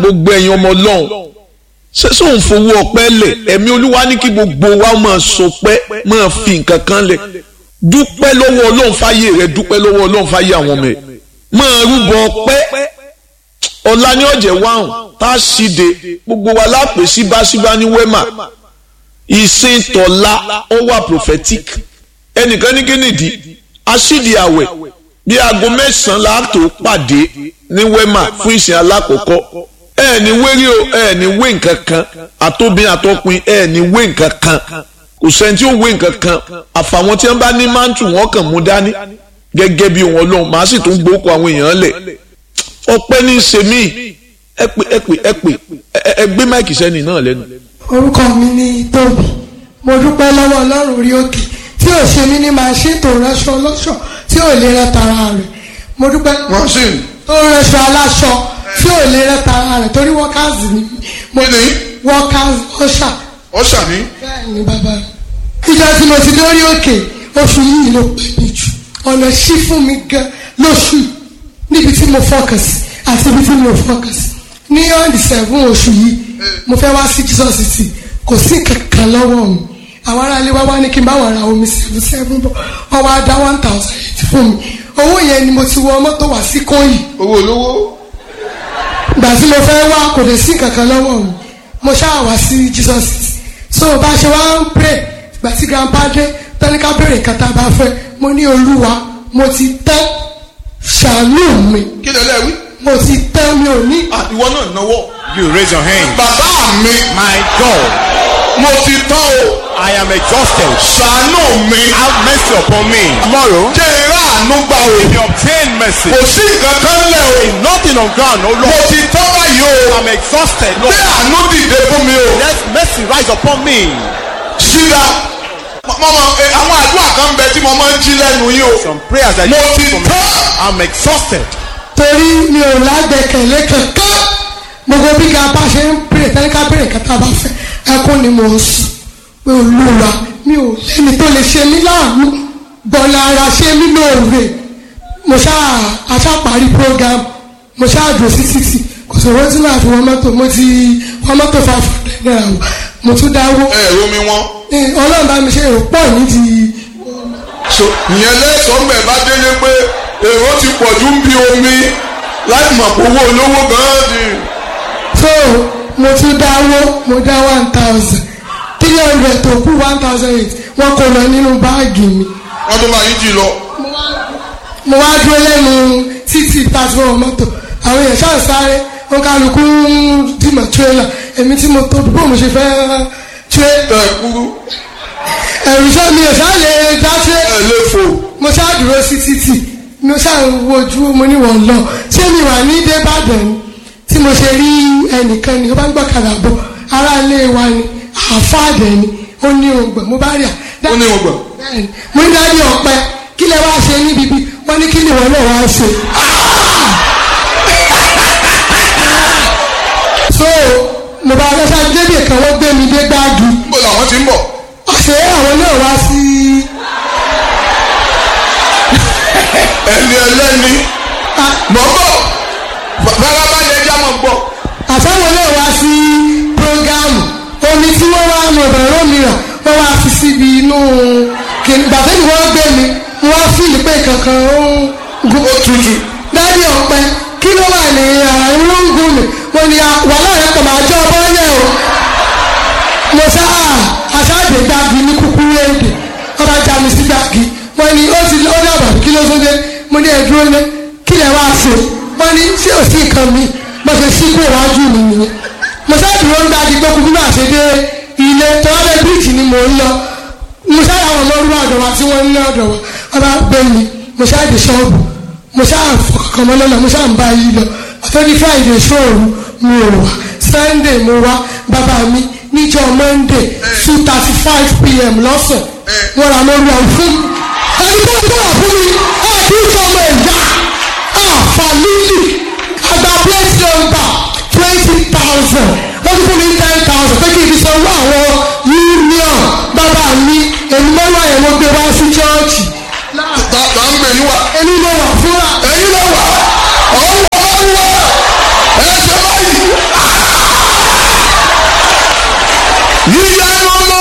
gbogbo ẹ̀yin ọmọ ọlọ́run ṣé sóun fowó ọpẹ́ lẹ̀ ẹ̀mí olúwa ní kí gbogbo wa máa sọpẹ́ máa fi nǹkan kan lẹ̀ dúpẹ́ lọ́wọ́ ọlọ́run fáyé rẹ dúpẹ́ lọ́wọ́ ọlọ́run fáyé àwọn ọmọ ẹ̀ máa rúbọ ọpẹ́ ọ̀la ní ọ̀jẹ̀ wáhùn tá a ṣíde gbogbo wa lápè síbáṣíbá ní wẹ́mà ìsìn tọ̀la ó wà prophetic ẹnìkan ní kínìdí aṣídìí àwẹ̀ bí aago mẹ́sàn-án la tó pàdé ní wẹ́mà fún ìsìn alákọ̀ọ́kọ́ ẹ ní wérí o ẹ ní wé nǹkan kan àtòbí àtọkùn ẹ ní wé nǹkan kan kò sẹ́ni tí ó wé nǹkan kan àfàwọn tí wọ́n bá ní máńtù wọn kàn mú dání gẹ́gẹ́ bí wọn lọ́hùn màá sì tún gbókò àwọn èèyàn lẹ̀ ọpẹ́ ní í ṣe mí ẹ pè ẹ pè ẹ pè ẹ gbé máìkì sẹ́ni náà lẹ́nu. orúkọ mi ni tóbi mo dúpẹ́ lọ́wọ́ ọlọ́run orí òkè tí ò ṣe mí ní màṣín tó ránṣọ ọlọ́ṣọ tí ò lè rẹ tara rẹ̀ mo dúpẹ́ machine tó ránṣọ aláṣọ tí ò lè rẹ tara rẹ̀ torí wọ́kàzì ni mo Kí ni? wọ́kàzì ọ̀ṣà ọ̀ṣà ní bẹ́ẹ̀ ni bàbá mi. ìjọ tí mo ti dórí òkè oṣù yìí ló pè mí jù ọ̀nà ṣí fún mi gan lóṣù yìí níbi tí mo focus àti ibi tí mo focus ní on the seven oṣù yìí mo fẹ́ wá sí Jesus city kò sí kankan lọ́wọ́ mi àwọn aráalé wá wá ní kí n bá wọn ra omi seven seven bọ̀ wọ́n wá dá one thousand eight fún mi owó yẹn ni mo ti wọ mọ́tò wá sí kóyì owó olówó ìgbà tí mo fẹ́ wá kò lè sí kankan lọ́wọ́ mi mo ṣáà wá sí Jesus city so bá a ṣe wá ń pray ìgbà tí grandpa dé tẹ́lifíkà béèrè nǹkan tá a bá fẹ́ mo ní olúwa mo ti tẹ́ ṣàánú mi kí lè lẹ́wí. mo ti tẹ́ mi ò ní ìwọ náà náwó. You raise your hand. bàbá mi My God, mo ti tán o I am exhausted. ṣàánú mi Have mercy upon me. Tomorrow, jẹ́ ìrá àánú gbà o you obtain mercy. kò sí nǹkan kan lẹ̀ o Nothing on ground, oh mo Lord. ti tán báyìí o I'm exhausted, gbé Lord. àánú dìde fún mi o Let mercy rise upon me. ṣíra mọ́mọ́ àwọn àdúrà kan bẹ tí mo máa ń jí lẹ́nu yìí o Some prayers that mo you ti do for me. tán I'm exhausted. torí mi ò lágbẹ̀kẹ̀lé kankan gbogbo bí grandpa ṣe ń béèrè tẹ́lifíkà béèrè nǹkan tá a bá fẹ́ ẹkún ni mo ń sùn pé olúwa mi ò lẹ́ni tó lè ṣe mí láàánú bọ́lá ara ṣe mí lóore mo ṣáà aṣáparí program mo ṣáà dùn sí títì kò sọ̀rọ̀ tí màá fi wọ́n mọ́tò mo ti wọ́n mọ́tò five hundred naira wò mo tún dáwó ẹ ẹ omi wọn Ẹ, ọlọ́run bá mi ṣe èrò pọ̀ nídìí so ìyẹn lẹ́sọ̀ọ́ mbẹ̀ bá délé pé èrò ti pọ̀ ju ń bi omi láì mọ̀ pé owó olówó gan-an ni so mo tún dáwó mo dá one thousand three hundred tó kú one thousand eight wọ́n kó lọ nínú báàgì mi wọ́n tó máa yí jì lọ. mo wá dúró lẹ́nu títì pàṣípọ̀ mọ́tò àwọn èèyàn ṣáà sáré wọn kálukú ń dìmọ̀ tírélà èmi tí mo tóbi bó mo ṣe fẹ́ tíré ẹ kúrú ẹ̀rù sọ mi ò ṣáà lè dá tíré ẹ lè fò mo ṣáà dúró sí títì mo ṣáà ń wojú mo ní wọ́n lọ ṣé mi wà ní débàdàn ni tí mo ṣe rí ẹnìkan ni ó bá ń gbọ́kadà bọ̀ ará ilé wa ni àfáàdẹ̀ ni ó ní ògbọ̀n mo bá rí à. ó ní wọn gbà. bẹ́ẹ̀ni mo ní dájú ọ̀pẹ kí lẹ wá ṣe níbi bí wọ́n ní kí ni wọ́n náà wá ṣe. so mo bá lọ́sà débi kan wọ́n gbé mi dé gbáàgì níbo làwọn ti ń bọ̀. ọ̀sẹ̀ àwọn náà wá sí ẹni ẹlẹ́ni mọ̀ ń bọ̀ farabalẹ̀ ẹja mọ̀ ń bọ̀. àtàwọn náà wá sí prógámù omi tí wọ́n wá mọ̀ ọ̀rọ̀ mìíràn wọ́n wá fi síbi inú gbàtẹ́ ni wọ́n gbé mi wọ́n fìlì pé kankan ó ń gun ó tutù. dádì ọ̀pẹ kí ló wà ní ara ìlú ń gùn mí mo ní wàhálà rẹ kò máa jọ ọbọ yẹn o mo sá aṣáàdé gbági ní kúkúrú èdè ọba já mi sí gbági wọ́n ní ó ti ó dàbà kí ló tó dé mo ní ẹdúró lé kí lẹ wá ṣe wọ́n ní ṣé ò sí nǹkan mi mo ṣe sí kó iwájú mi nìyẹn mo sá dúró ń gbági gbókùn bí màá ṣe dé ilé tọ́lẹ̀ bíríìjì ni mò ń lọ mo sá àwọn ọmọ orúkọ ọ̀dọ̀ wa tí wọ́n ń ní ọ̀dọ̀ wa ọba gbé mi mo sá dé ṣọ́ọ̀bù mo ṣáà fọkàn mọ́ lọ́nà mo ṣáà ń bá yí lọ àtọ́jú friday ṣóòru mi ò wá sunday mo wá bàbá mi níjọ́ monday two thirty five pm lọ́sàn wọ́n ra lórí àwọn fún mi ẹni tó ń bọ̀ wá fún mi àti ìfọmọ ẹ̀yà àfàlílì àgbà plate number twenty thousand wọ́n ti fún mi ten thousand pé kí n fi sanwó àwọn union bàbá mi èmi mọ́wá yẹn mo gbé wá sí chọ́ọ̀chì ta ta ń gbè yín wá. èmi ló wà fúnra. ẹ̀yin ló wà ọ̀hún wà wá wá ẹ ṣe báyìí. yíyá